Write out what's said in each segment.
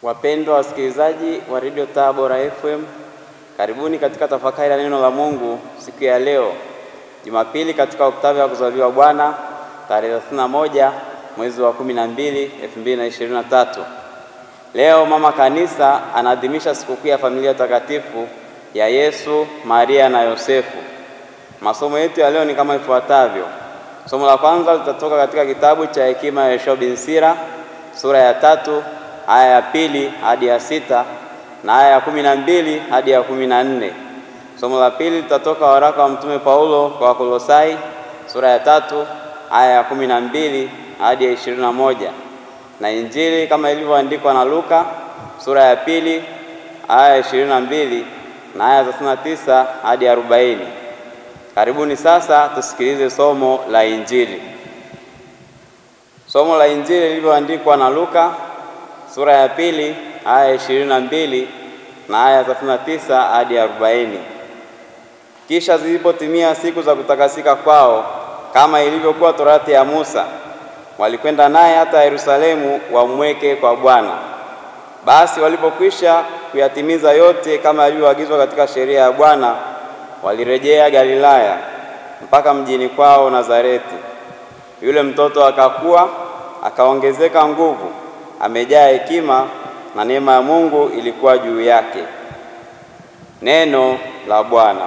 Wapendwa wasikilizaji wa Radio Tabora FM, karibuni katika tafakari ya neno la Mungu siku ya leo Jumapili, katika oktava ya kuzaliwa Bwana tarehe 31 mwezi wa 12 2023. Leo mama kanisa anaadhimisha sikukuu ya familia takatifu ya Yesu, Maria na Yosefu. Masomo yetu ya leo ni kama ifuatavyo. Somo la kwanza litatoka katika kitabu cha Hekima ya Yoshua bin Sira sura ya tatu aya ya pili hadi ya sita na aya ya kumi na mbili hadi ya kumi na nne. Somo la pili litatoka waraka wa Mtume Paulo kwa Wakolosai sura ya tatu aya ya kumi na mbili hadi ya ishirini na moja na Injili kama ilivyoandikwa na Luka sura ya pili aya ya ishirini na mbili na aya thelathini na tisa hadi arobaini. Karibuni sasa tusikilize somo la Injili. Somo la Injili lilivyoandikwa na Luka sura ya pili aya ya ishirini na mbili na aya thelathini na tisa hadi arobaini. Kisha zilipotimia siku za kutakasika kwao, kama ilivyokuwa torati ya Musa, walikwenda naye hata Yerusalemu wamweke kwa Bwana. Basi walipokwisha kuyatimiza yote kama yalivyoagizwa katika sheria ya Bwana, walirejea Galilaya mpaka mjini kwao Nazareti. Yule mtoto akakua, akaongezeka nguvu, amejaa hekima, na neema ya Mungu ilikuwa juu yake. Neno la Bwana.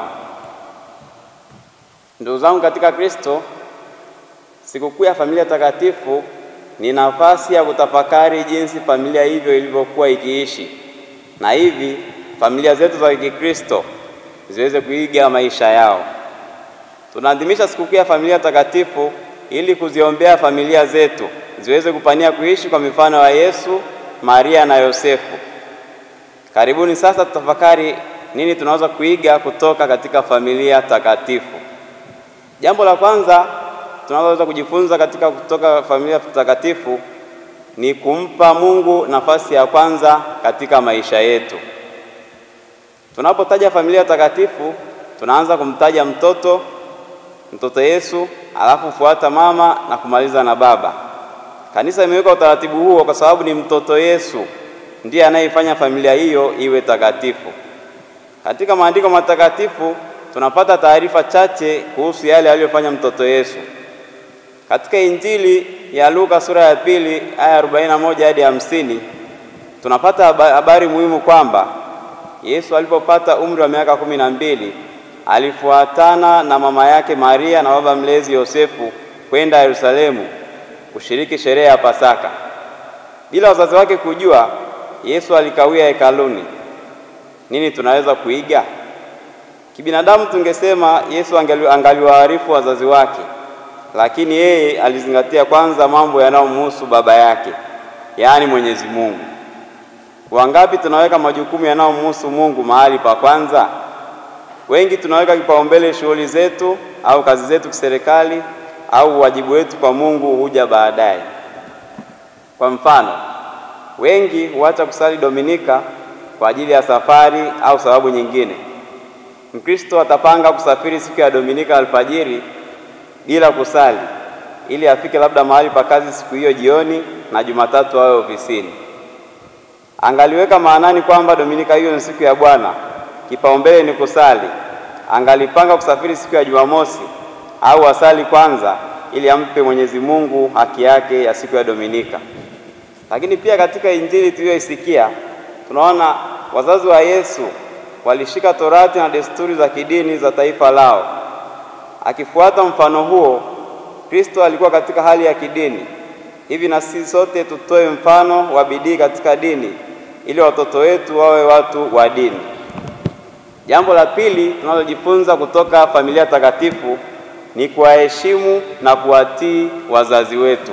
Ndugu zangu katika Kristo, sikukuu ya familia takatifu ni nafasi ya kutafakari jinsi familia hivyo ilivyokuwa ikiishi, na hivi familia zetu za Kikristo ziweze kuiga maisha yao. Tunaadhimisha sikukuu ya familia takatifu ili kuziombea familia zetu ziweze kupania kuishi kwa mifano ya Yesu, Maria na Yosefu. Karibuni sasa tutafakari nini tunaweza kuiga kutoka katika familia takatifu. Jambo la kwanza tunaloweza kujifunza katika kutoka familia takatifu ni kumpa Mungu nafasi ya kwanza katika maisha yetu. Tunapotaja familia takatifu, tunaanza kumtaja mtoto, mtoto Yesu, alafu fuata mama na kumaliza na baba. Kanisa imeweka utaratibu huo kwa sababu ni mtoto Yesu ndiye anayefanya familia hiyo iwe takatifu. Katika maandiko matakatifu tunapata taarifa chache kuhusu yale aliyofanya mtoto Yesu. Katika Injili ya Luka sura ya pili aya 41 hadi hamsini tunapata habari muhimu kwamba Yesu alipopata umri wa miaka kumi na mbili alifuatana na mama yake Maria na baba mlezi Yosefu kwenda Yerusalemu kushiriki sherehe ya Pasaka. Bila wazazi wake kujua, Yesu alikawia hekaluni. Nini tunaweza kuiga? Kibinadamu tungesema Yesu angaliwaarifu wazazi wake, lakini yeye alizingatia kwanza mambo yanayomhusu baba yake, yaani Mwenyezi Mungu. Wangapi tunaweka majukumu yanayomhusu Mungu mahali pa kwanza? Wengi tunaweka kipaumbele shughuli zetu au kazi zetu kiserikali au wajibu wetu kwa Mungu huja baadaye. Kwa mfano, wengi huacha kusali Dominika kwa ajili ya safari au sababu nyingine. Mkristo atapanga kusafiri siku ya Dominika alfajiri bila kusali ili afike labda mahali pa kazi siku hiyo jioni na Jumatatu awe ofisini. Angaliweka maanani kwamba Dominika hiyo ni siku ya Bwana, kipaumbele ni kusali. Angalipanga kusafiri siku ya Jumamosi au asali kwanza ili ampe Mwenyezi Mungu haki yake ya siku ya Dominika. Lakini pia katika Injili tuliyoisikia tunaona wazazi wa Yesu walishika torati na desturi za kidini za taifa lao. Akifuata mfano huo, Kristo alikuwa katika hali ya kidini. Hivi na sisi sote tutoe mfano wa bidii katika dini ili watoto wetu wawe watu wa dini. Jambo la pili tunalojifunza kutoka familia takatifu ni kuwaheshimu na kuwatii wazazi wetu.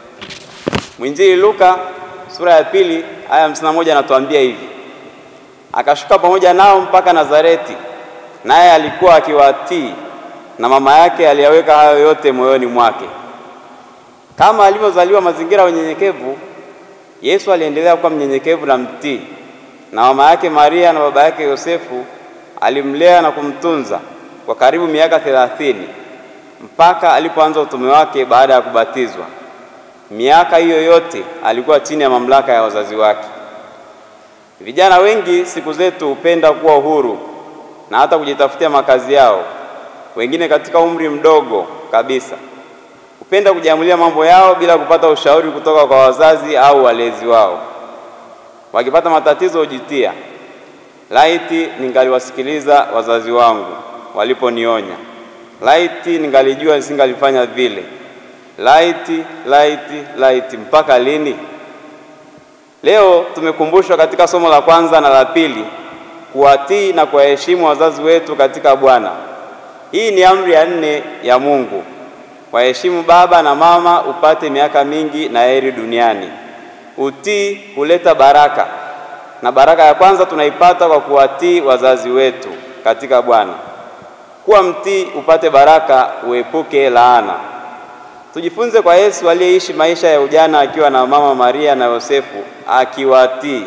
Mwinjili Luka sura ya pili aya hamsini na moja anatuambia hivi: akashuka pamoja nao mpaka Nazareti, naye alikuwa akiwatii, na mama yake aliyaweka hayo yote moyoni mwake. Kama alivyozaliwa mazingira ya unyenyekevu, Yesu aliendelea kuwa mnyenyekevu na mtii, na mama yake Maria na baba yake Yosefu alimlea na kumtunza kwa karibu miaka thelathini mpaka alipoanza utume wake baada ya kubatizwa. Miaka hiyo yote alikuwa chini ya mamlaka ya wazazi wake. Vijana wengi siku zetu hupenda kuwa uhuru na hata kujitafutia makazi yao. Wengine katika umri mdogo kabisa hupenda kujiamulia mambo yao bila kupata ushauri kutoka kwa wazazi au walezi wao. Wakipata matatizo hujitia, laiti ningaliwasikiliza wazazi wangu waliponionya, laiti ningalijua nisingalifanya vile, laiti, laiti, laiti. Mpaka lini? Leo tumekumbushwa katika somo la kwanza na la pili kuwatii na kuwaheshimu wazazi wetu katika Bwana. Hii ni amri ya nne ya Mungu. Waheshimu baba na mama upate miaka mingi na heri duniani. Utii huleta baraka, na baraka ya kwanza tunaipata kwa kuwatii wazazi wetu katika Bwana. Kuwa mtii upate baraka, uepuke laana. Tujifunze kwa Yesu aliyeishi maisha ya ujana akiwa na mama Maria na Yosefu akiwatii.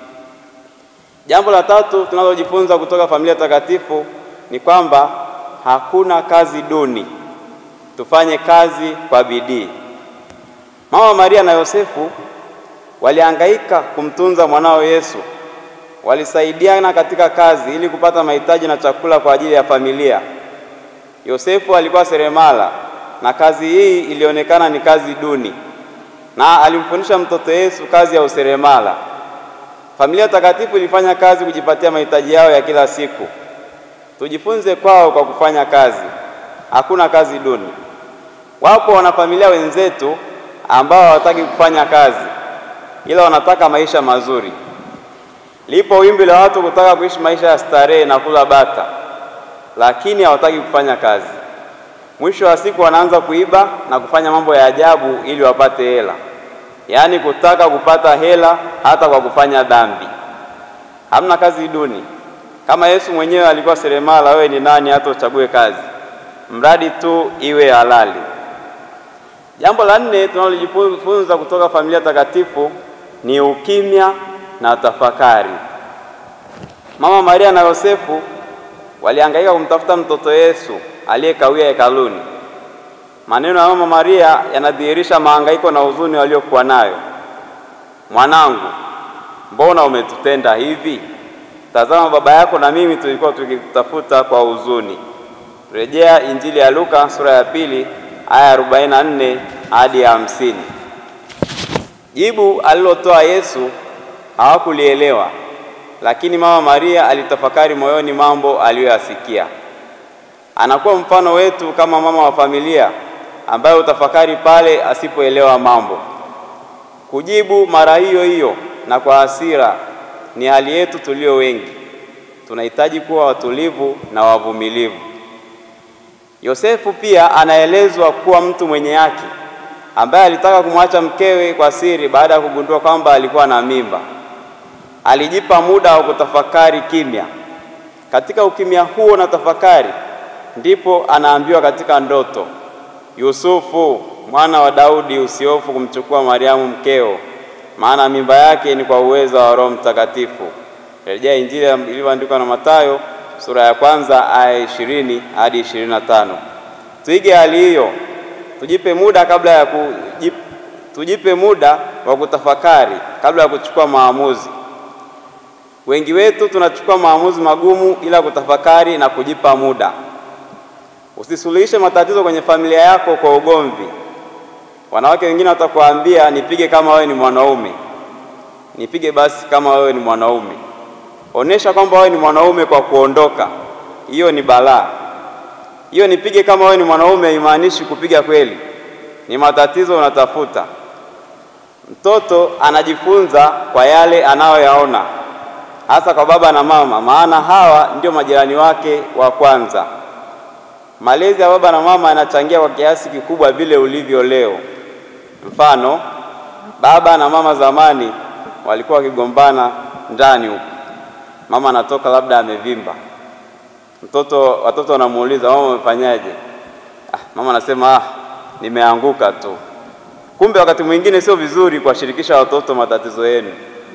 Jambo la tatu tunalojifunza kutoka familia takatifu ni kwamba hakuna kazi duni. Tufanye kazi kwa bidii. Mama Maria na Yosefu walihangaika kumtunza mwanao Yesu. Walisaidiana katika kazi ili kupata mahitaji na chakula kwa ajili ya familia. Yosefu alikuwa seremala na kazi hii ilionekana ni kazi duni, na alimfundisha mtoto Yesu kazi ya useremala. Familia takatifu ilifanya kazi kujipatia mahitaji yao ya kila siku. Tujifunze kwao kwa kufanya kazi. Hakuna kazi duni. Wapo wanafamilia wenzetu ambao hawataki kufanya kazi, ila wanataka maisha mazuri. Lipo wimbi la watu kutaka kuishi maisha ya starehe na kula bata, lakini hawataki kufanya kazi. Mwisho wa siku wanaanza kuiba na kufanya mambo ya ajabu ili wapate hela, yaani kutaka kupata hela hata kwa kufanya dhambi. Hamna kazi duni. Kama Yesu mwenyewe alikuwa seremala, wewe ni nani hata uchague kazi, mradi tu iwe halali. Jambo la nne tunalojifunza kutoka familia takatifu ni ukimya na tafakari. Mama Maria na Yosefu walihangaika kumtafuta mtoto Yesu aliyekawia hekaluni. Maneno ya Mama Maria yanadhihirisha mahangaiko na huzuni waliokuwa nayo. Mwanangu, mbona umetutenda hivi? Tazama, baba yako na mimi tulikuwa tukikutafuta kwa huzuni. Rejea Injili ya Luka sura ya pili aya 44 hadi ya hamsini. Jibu alilotoa Yesu hawakulielewa, lakini Mama Maria alitafakari moyoni mambo aliyoyasikia. Anakuwa mfano wetu kama mama wa familia ambaye utafakari pale asipoelewa mambo. Kujibu mara hiyo hiyo na kwa hasira ni hali yetu tulio wengi. Tunahitaji kuwa watulivu na wavumilivu. Yosefu pia anaelezwa kuwa mtu mwenye haki ambaye alitaka kumwacha mkewe kwa siri baada ya kugundua kwamba alikuwa na mimba. Alijipa muda wa kutafakari kimya. Katika ukimya huo na tafakari ndipo anaambiwa katika ndoto, Yusufu mwana wa Daudi, usihofu kumchukua Mariamu mkeo, maana mimba yake ni kwa uwezo wa Roho Mtakatifu. Rejea Injili ilivyoandikwa na Mathayo sura ya kwanza aya ishirini hadi ishirini na tano. Tuige hali hiyo, tujipe muda kabla ya kujip, tujipe muda wa kutafakari kabla ya kuchukua maamuzi. Wengi wetu tunachukua maamuzi magumu bila kutafakari na kujipa muda. Usisuluhishe matatizo kwenye familia yako kwa ugomvi. Wanawake wengine watakuambia nipige kama wewe ni mwanaume. Nipige basi kama wewe ni mwanaume. Onesha kwamba wewe ni mwanaume kwa kuondoka. Hiyo ni balaa. Hiyo nipige kama wewe ni mwanaume haimaanishi kupiga kweli, ni matatizo unatafuta. Mtoto anajifunza kwa yale anayoyaona, hasa kwa baba na mama, maana hawa ndio majirani wake wa kwanza. Malezi ya baba na mama yanachangia kwa kiasi kikubwa vile ulivyo leo. Mfano, baba na mama zamani walikuwa wakigombana ndani huko, mama anatoka labda amevimba, mtoto watoto wanamuuliza mama, umefanyaje? Ah, mama anasema ah, nimeanguka tu. Kumbe wakati mwingine sio vizuri kuwashirikisha watoto matatizo yenu.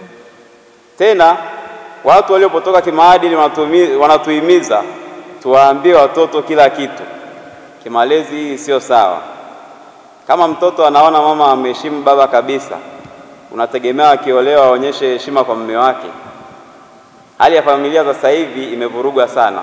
Tena watu waliopotoka kimaadili wanatuhimiza tuwaambie watoto kila kitu. Kimalezi hii sio sawa. Kama mtoto anaona mama ameheshimu baba kabisa, unategemea akiolewa aonyeshe heshima kwa mume wake? Hali ya familia sasa hivi imevurugwa sana.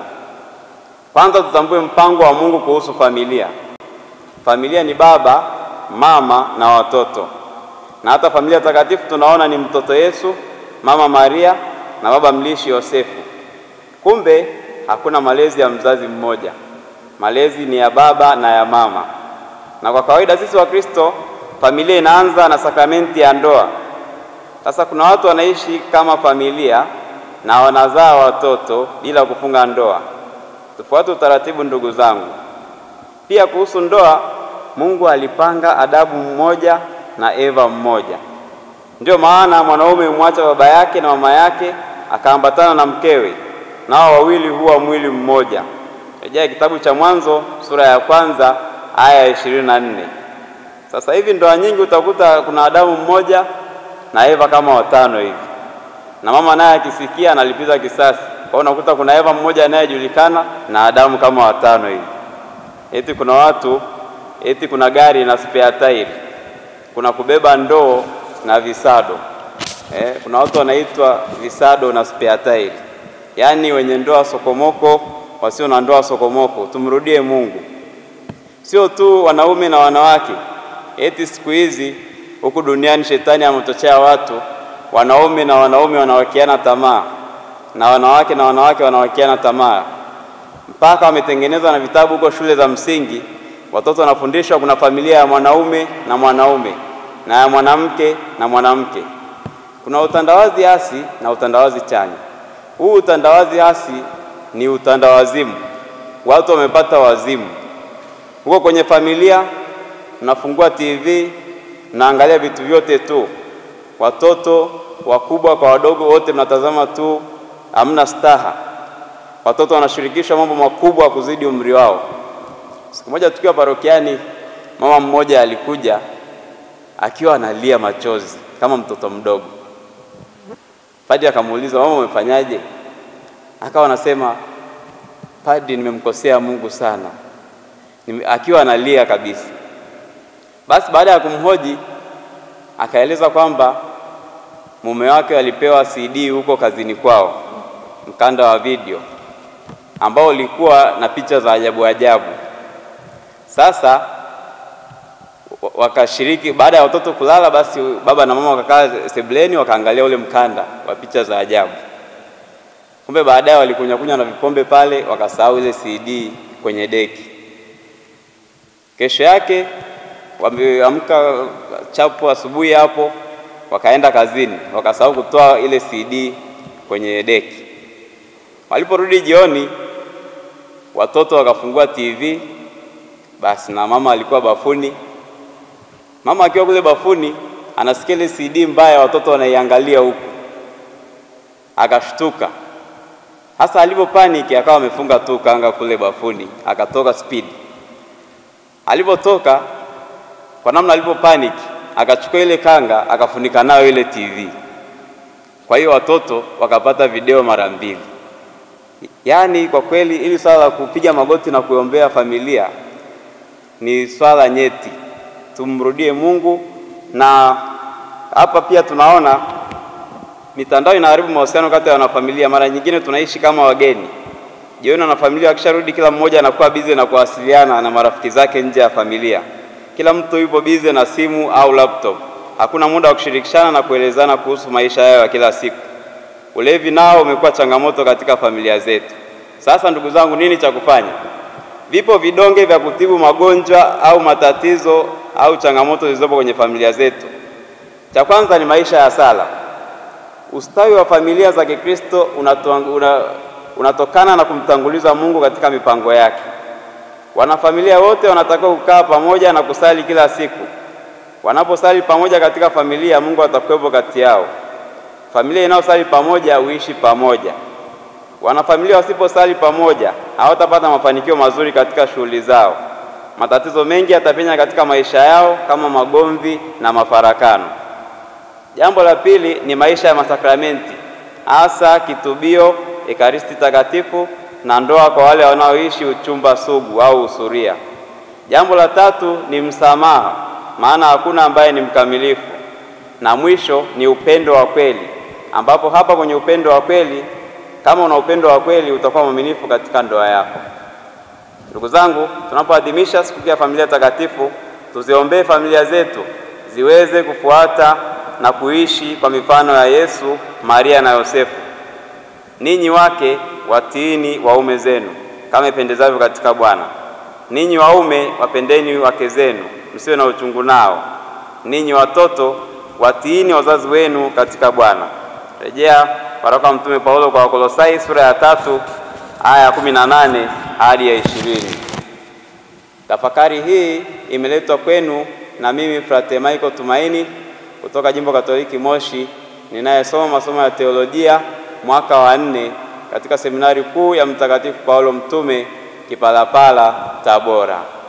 Kwanza tutambue mpango wa Mungu kuhusu familia. Familia ni baba, mama na watoto, na hata familia takatifu tunaona ni mtoto Yesu, mama Maria na baba mlishi Yosefu. Kumbe hakuna malezi ya mzazi mmoja, malezi ni ya baba na ya mama. Na kwa kawaida sisi Wakristo, familia inaanza na sakramenti ya ndoa. Sasa kuna watu wanaishi kama familia na wanazaa watoto bila kufunga ndoa. Tufuate utaratibu, ndugu zangu. Pia kuhusu ndoa, Mungu alipanga Adamu mmoja na Eva mmoja. Ndiyo maana mwanaume humwacha baba yake na mama yake akaambatana na mkewe, nao wawili huwa mwili mmoja. Rejea kitabu cha Mwanzo sura ya kwanza aya ya ishirini na nne. Sasa hivi ndoa nyingi utakuta kuna Adamu mmoja na Eva kama watano hivi, na mama naye akisikia analipiza kisasi. Kwa hiyo unakuta kuna Eva mmoja anayejulikana na Adamu kama watano hivi. Eti kuna watu eti kuna gari na spare tire, kuna kubeba ndoo na visado eh, kuna watu wanaitwa visado na spare tire, yaani wenye ndoa sokomoko, wasio na ndoa sokomoko. Tumrudie Mungu, sio tu wanaume na wanawake. Eti siku hizi huku duniani shetani amechochea watu, wanaume na wanaume wanawakiana tamaa na wanawake na wanawake wanawakiana tamaa, mpaka wametengenezwa na vitabu huko shule za msingi. Watoto wanafundishwa kuna familia ya mwanaume na mwanaume na ya mwanamke na mwanamke. Kuna utandawazi hasi na utandawazi chanya. Huu utandawazi hasi ni utandawazimu, watu wamepata wazimu. Huko kwenye familia mnafungua TV mnaangalia vitu vyote tu, watoto wakubwa kwa wadogo, wote mnatazama tu, hamna staha. Watoto wanashirikishwa mambo makubwa kuzidi umri wao. Siku moja tukiwa parokiani, mama mmoja alikuja akiwa analia machozi kama mtoto mdogo. Padri akamuuliza, mama, umefanyaje? Akawa anasema, padri, nimemkosea Mungu sana. Nime, akiwa analia kabisa. Basi baada ya kumhoji akaeleza kwamba mume wake alipewa CD huko kazini kwao, mkanda wa video ambao ulikuwa na picha za ajabu ajabu. Sasa wakashiriki, baada ya watoto kulala, basi baba na mama wakakaa sebuleni wakaangalia ule mkanda wa picha za ajabu. Kumbe baadaye walikunywa kunywa na vikombe pale, wakasahau ile CD kwenye deki. Kesho yake wameamka chapo asubuhi hapo, wakaenda kazini, wakasahau kutoa ile CD kwenye deki. Waliporudi jioni, watoto wakafungua TV, basi na mama alikuwa bafuni. Mama akiwa kule bafuni, anasikia ile CD mbaya, watoto wanaiangalia huku, akashtuka. Hasa alipo paniki, akawa amefunga tu kanga kule bafuni, akatoka speed. Alipotoka kwa namna alipo panic akachukua ile kanga akafunika nayo ile TV. Kwa hiyo watoto wakapata video mara mbili. Yaani kwa kweli ili swala la kupiga magoti na kuombea familia ni swala nyeti, tumrudie Mungu. Na hapa pia tunaona mitandao inaharibu mahusiano kati ya wanafamilia. Mara nyingine tunaishi kama wageni. Jioni wanafamilia wakisharudi, kila mmoja anakuwa bize na kuwasiliana na marafiki zake nje ya familia kila mtu yupo bize na simu au laptop. Hakuna muda wa kushirikishana na kuelezana kuhusu maisha yao ya kila siku. Ulevi nao umekuwa changamoto katika familia zetu. Sasa ndugu zangu, nini cha kufanya? Vipo vidonge vya kutibu magonjwa au matatizo au changamoto zilizopo kwenye familia zetu. Cha kwanza ni maisha ya sala. Ustawi wa familia za Kikristo una, unatokana na kumtanguliza Mungu katika mipango yake. Wanafamilia wote wanatakiwa kukaa pamoja na kusali kila siku. Wanaposali pamoja katika familia, Mungu atakuwepo kati yao. Familia inayosali pamoja huishi pamoja. Wanafamilia wasiposali pamoja, hawatapata mafanikio mazuri katika shughuli zao. Matatizo mengi yatapenya katika maisha yao kama magomvi na mafarakano. Jambo la pili ni maisha ya masakramenti, hasa kitubio, ekaristi takatifu na ndoa kwa wale wanaoishi uchumba sugu au usuria. Jambo la tatu ni msamaha, maana hakuna ambaye ni mkamilifu. Na mwisho ni upendo wa kweli, ambapo hapa kwenye upendo wa kweli Kama una upendo wa kweli, utakuwa mwaminifu katika ndoa yako. Ndugu zangu, tunapoadhimisha siku ya familia takatifu, tuziombee familia zetu ziweze kufuata na kuishi kwa mifano ya Yesu, Maria na Yosefu. Ninyi wake watiini waume zenu kama ipendezavyo katika Bwana. Ninyi waume wapendeni wake zenu, msiwe na uchungu nao. Ninyi watoto watiini wazazi wenu katika Bwana. Rejea waraka wa Mtume Paulo kwa Wakolosai sura ya tatu aya ya kumi na nane hadi ya ishirini. Tafakari hii imeletwa kwenu na mimi Frate Michael Tumaini kutoka Jimbo Katoliki Moshi, ninayesoma masomo ya teolojia mwaka wa nne katika seminari kuu ya Mtakatifu Paulo Mtume Kipalapala, Tabora.